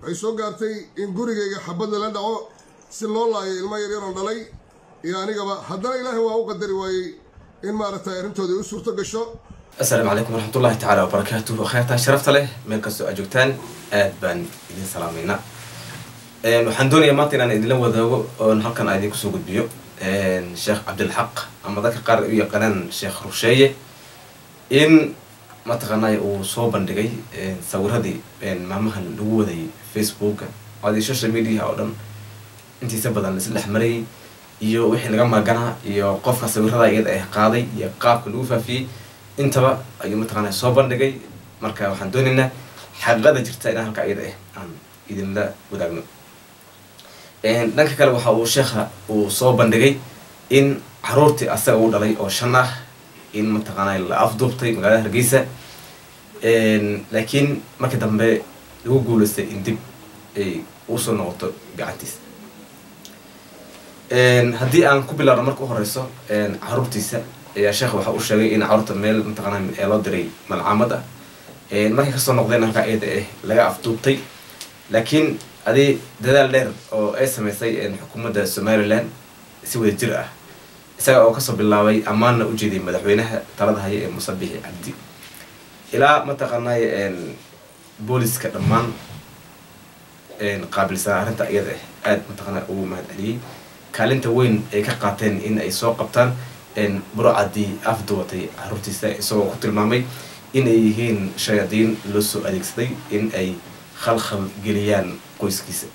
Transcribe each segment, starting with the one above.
waxay soo gaartay in gurigayga xabad lala dhaco si loo laayo ilmo yaryaroon dhalay iyo anigaba haddana ilaahay waa u qadari waayey in maaragtay arrintooda u suurto gasho asalaamu calaykum waraxmatullahi tacaala wabarakaatuh kheyrtaan sharafta leh meel kastoo aad joogtaan aad baan idin salaameynaa waxaan doonayaa maanta inaan idinla wadaago oon halkan aan idinku soo gudbiyo sheekh cabdilxaq ama dadka qaar ay u yaqaanaan sheekh rusheeye in mataqaanay uu soo bandhigay sawiradii maalmahan lagu wadayay facebooka adi social media oo dhan intiisa badan laisla dhex marayay iyo wixii laga maaganaa iyo qofka sawirada iyada ah qaaday iyo qaabka lagu faafiyey intaba ayuu mataqaana soo bandhigay marka waxaan doonaynaa xaqiiqada jirta inaan halka iyada ah aan idinla wadaagno dhanka kale waxa uu sheekha uu soo bandhigay in caruurtii asaga u dhalay oo shan ah in mataqaana la afduubtay magaalada hargeysa laakiin markii dambe lagu guulaystay in dib ay usoo noqoto gacantiisa haddii aan ku bilaabno marka u horeyso caruurtiisa ayaa sheekha waxa uu sheegay in caruurta meel mataqaana ee loo diray malcaamad ah markay kasoo noqdeen halkaa iyada ah laga afduubtay laakiin adi dadaal dheer oo ay sameysay xukuumadda somalilan si wada jir ah isaga oo kasoo bilaabay ammaanna ujeediyay madaxweynaha talada haya ee musabixi cabdi ilaa mataqaanay booliska dhammaan qaabilsanaa arrinta iyada ah aada mataqaana ugu mahad celiyey kaalinta weyn ay ka qaateen in ay soo qabtaan burcadii afduwatay caruurtiisa isagoo ku tilmaamay in ay yihiin shayaadiin loo soo adeegsaday in ay khalkhal geliyaan qoyskiisa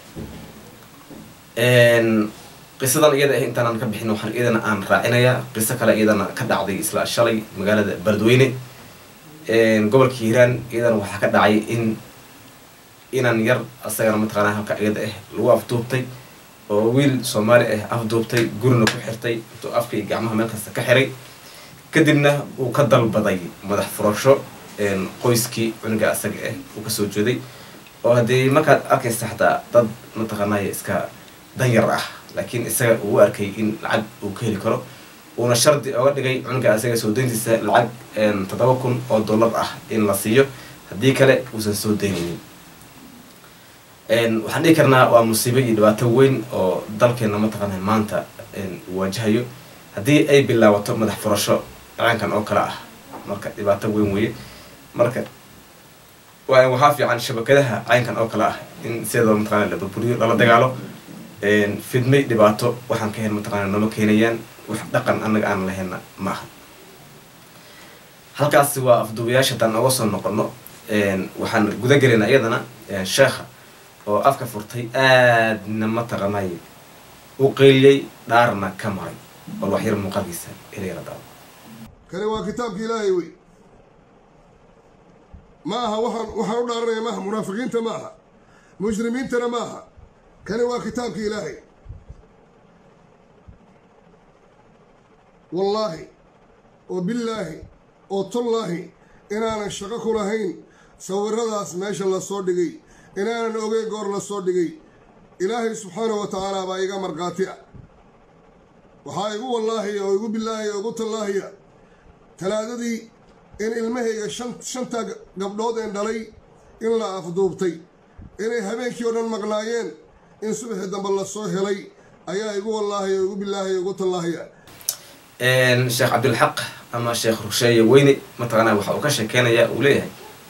qisadan iyada ah intaanaan ka bixin waxaan iyadana aan raacinayaa qiso kale iyadana ka dhacday isla shalay magaalada baladweyne gobolka hiiraan iyadana waxaa ka dhacay in inan yar asagana mataqaana halka iyada ah lagu afduubtay oo wiil soomaali ah afduubtay gurina ku xirtay intuu afka iyo gacmaha meel kasta ka xiray kadibna uu ka dalbaday madax furasho qoyskii cunuga asaga ah uu kasoo jeeday oo haddii markaad arkaysa xataa dad mataqaanay iska danyar ah laakiin isaga uu arkay in lacag uu ka heli karo uuna shardi oga dhigay cunuga asaga soo dayntiisa lacag toddoba kun oo dollar ah in la siiyo haddii kale uusan soo daynaynin waxaan dhihi karnaa waa musiibo iyo dhibaato weyn oo dalkeena mataqaana maanta waajahayo haddii ay bilaabato madax furasho dhacankan oo kale ah marka dhibaato weyn weeye marka waxaa fiican shabakadaha caynkan oo kale ah in sidoo mataqana la burburiyo lala dagaalo fidmay dhibaato waxaan ka hen mataqana nolo keenayaan wax dhaqan annaga aan lahayna ma aha halkaasi waa afduubayaasha haddaan oga soo noqono waxaan guda gelaynaa iyadana sheekha oo afka furtay aadna mataqanay u qeyliyey dhaarna ka maray bal wax yar muuqaalkiisa ilayla daawo kani waa kitaabka ilaahay wey ma aha waxaan waxaan u dhaaranaya maaha munaafiqiinta ma aha mujrimiintana ma aha kani waa kitaabka ilaahay wallaahi oo billaahi oo tullaahi inaanan shaqo ku lahayn sawiradaas meesha lasoo dhigay inaanan ogey goor lasoo dhigay ilaahay subxaanahu wa tacaala baa iga markhaati ah waxaa igu wallaahiya oo igu billaahiya oo igu tallaahiya talaadadii in ilmahayga shan shanta gabdhood een dhalay in la afduubtay inay habeenkii oo dhan maqnaayeen in subaxii dambe lasoo helay ayaa igu wallaahiya oo igu billaahiya igu tallaahiya sheekh cabdilxaq ama sheekh rusheeye weyne mataqaana waxa uu ka sheekeynayaa uu leeyahay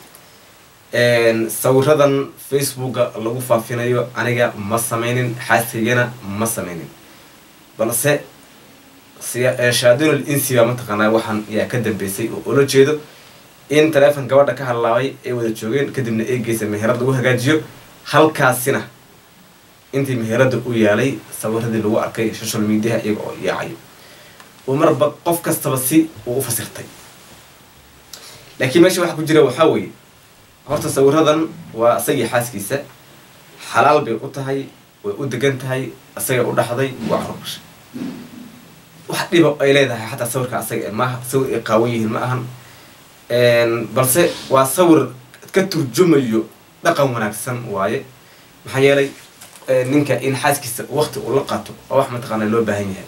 sawiradan facebooka lagu faafinayo aniga ma sameynin xaasigana ma sameynin balse shaadinul insi baa mataqaanaa waxaan yaa ka dambeysay oo ula jeedo in taleefon gabadha ka hadlaabay ay wada joogeen kadibna ay geysa meherad lagu hagaajiyo halkaasina intii meherada u yaalay sawiradii lagu arkay social mediaha iyaga oo yaacayo oo marba qof kastaba si uu u fasirtay laakiin meesha waxaa ku jira waxaa weeye horta sawiradan waa isagii xaaskiisa xalaal bay u tahay way u degan tahay isaga u dhaxday waa carubashay wax dhiba ay leedahay xataa sawirka asaga maaha sawir ay qaawan yihiin ma ahan balse waa sawir ka turjumayo dhaqan wanaagsan waaye maxaa yeelay ninka in xaaskiisa wakti uu la qaato oo wax mataqaana loo baahan yahay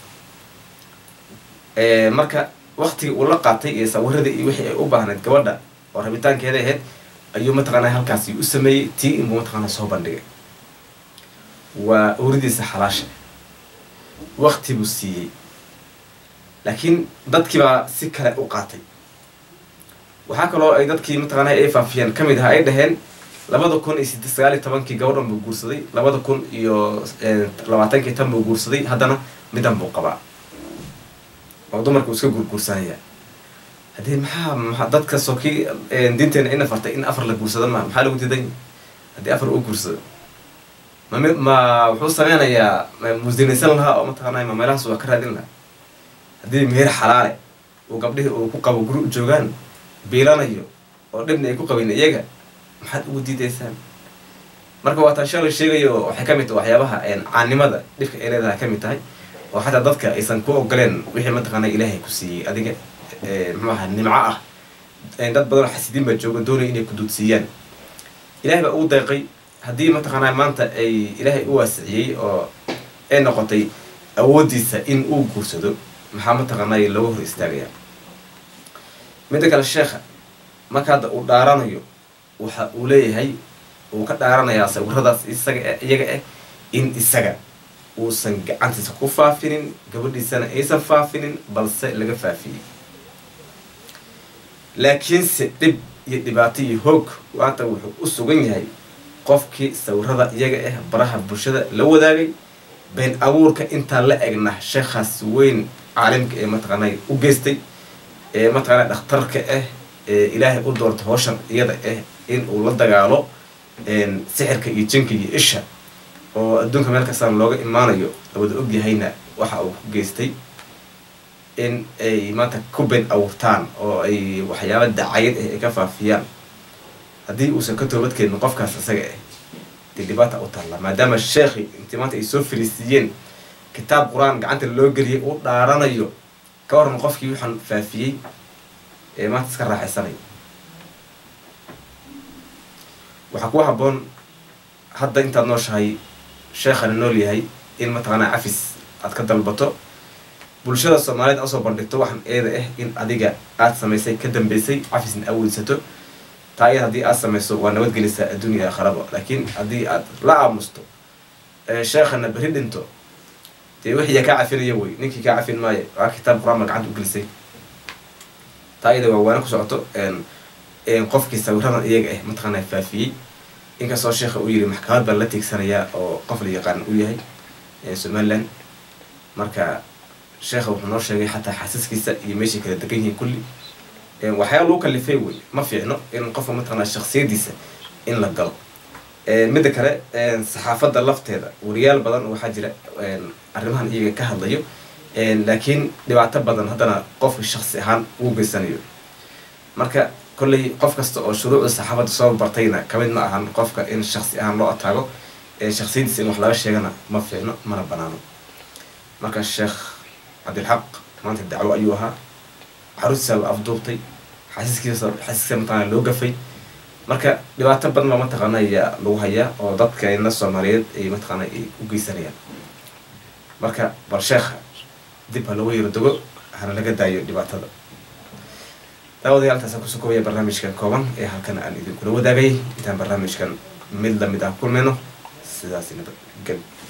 marka waktigii uu la qaatay iyo sawiradii iyo wixii ay u baahnayd gabadha oo rabitaankeeda ahayd ayuu mataqaanaa halkaasi u sameeyey tii inbuu mataqaanaa soo bandhigay waa owradiisa xalaasha wakti buu siiyey laakiin dadkii baa si kale u qaatay waxaa kaloo ay dadkii mataqaanaa ay faafiyeen ka mid aha ay dhaheen labada kun iyo side sagaal iyo tobankii gabadhan buu guursaday labada kun iyo labaatankii tan buu guursaday haddana midan buu qabaa oo dumarka uu iska guurguursanaya haddii maxaa maa dadka soo kii diinteena ina fartay in afar la guursado ma maxaa lagu diiday haddii afar uu guursado ma mi ma wuxuu sameynayaa musinaysan lahaa oo mataqaanaa ma meelahaas waa ka raadin lahaa haddii meher xalaale uu gabdhihii uu ku qabo guri u joogaan biilanayo oo dhibna ay ku qabin iyaga maxaad ugu diidaysaan marka waa taan shalay sheegayo waxay ka mid tahay waxyaabaha caanimada dhibka ay leedahay ka mid tahay oo xataa dadka aysan ku ogoleen wixii mataqaanaa ilaahay ku siiyey adiga muxuu aha nimco ah dad badanoo xasidiin baa jooga doonaya inay ku duudsiiyaan ilahay baa ugu deeqay haddii mataqaanaa maanta ay ilaahay u waasiciyey oo ay noqotay awooddiisa in uu guursado maxaa mataqaanaa looga hor istaagayaa midda kale sheekha marka hadda uu dhaaranayo waxa uu leeyahay uu ka dhaaranayaa sawiradaas isaga iyaga ah in isaga uusan gacantiisa ku faafinin gabadhiisana aysan faafinin balse laga faafiyey laakiinse dhib iyo dhibaato iyo hoog maanta wuxuu u sugan yahay qofkii sawirada iyaga ah baraha bulshada la wadaagay been abuurka intaa la egna sheekhaas weyn caalimka ee mataqaanay u geystay ee mataqaanaa dhakhtarka ah ee ilaahay u doorta howshan iyada ah in uu la dagaalo sixirka iyo jinka iyo isha oo adduunka meel kastaan looga imaanayo lawada ogyahayna waxa uu ku geystay in ay maanta ku been abuurtaan oo ay waxyaaba dacayad ah ay ka faafiyaan haddii uusan ka toobadkeenin qofkaas isaga ah dee dhibaata u taalla maadaama sheekhi intii maanta ay soo fariisiiyeen kitaab qur-aan gacanta loo geliyay uu dhaaranayo ka waran qofkii waxaan faafiyey ee maanta iska raaxaysanaya waxaa ku haboon hadda intaad nooshahay sheekhana nool yahay in mataqaanaa cafis aad ka dalbato bulshada soomaaliyeed asoo bandhigto waxaan eeda ah in adiga aad samaysay ka dambeysay cafisna aaweysato taa iyad haddii aad samayso waa nabadgelisaa adduunya aakharaba laakiin haddii aad la aamusto sheekhana beri dhinto dee wixii kaa cafinaya wey ninkii kaa cafin maayo waa kitaab qur-aan ba gacanta ugelisay taa iyada waa waana ku socoto qofkii sawiradan iyaga ah mataqaanaa faafiyey inkastoo sheekha uu yiri maxkamad baa la tiigsanayaa oo qof la yaqaan u yahay somaliland marka sheekha wuxuu noo sheegay xataa xasiskiisa iyo meeshay kala degan yihiin kulli waxyaaba lagu kalifay wey ma fiicno in qofka mataqaanaa shaksiyadiisa in la galo midda kale saxaafadda lafteeda wariyaal badan waxaa jira arrimahan iyaga ka hadlayo laakiin dhibaato badan haddana qofka shaksi ahaan uu geysanayo marka kolley qof kasta oo shuruucda saxaafadda soo bartayna kamid ma ahan qofka in shaksi ahaan loo ataago shaksiyadiisa in wax laga sheegana ma fiicno mana banaano marka sheekh cabdilxaq maanta dacwo ayuu ahaa caruurtiisa la afduubtay xasiiskiisa xasiiskiisa mataqaana loo gafay marka dhibaato badan baa mataqaana ayaa lagu hayaa oo dadkeena soomaaliyeed ay mataqaana ay u geysanayaan marka bal sheekha dib ha loogu yaro dogo hana laga daayo dhibaatada daawadayaal intaasaan kusoo koobaya barnaamijkan kooban ee halkan aan idinkula wadaagay intaan barnaamijkan mid lamid ah kulmayno sidaas nabad gel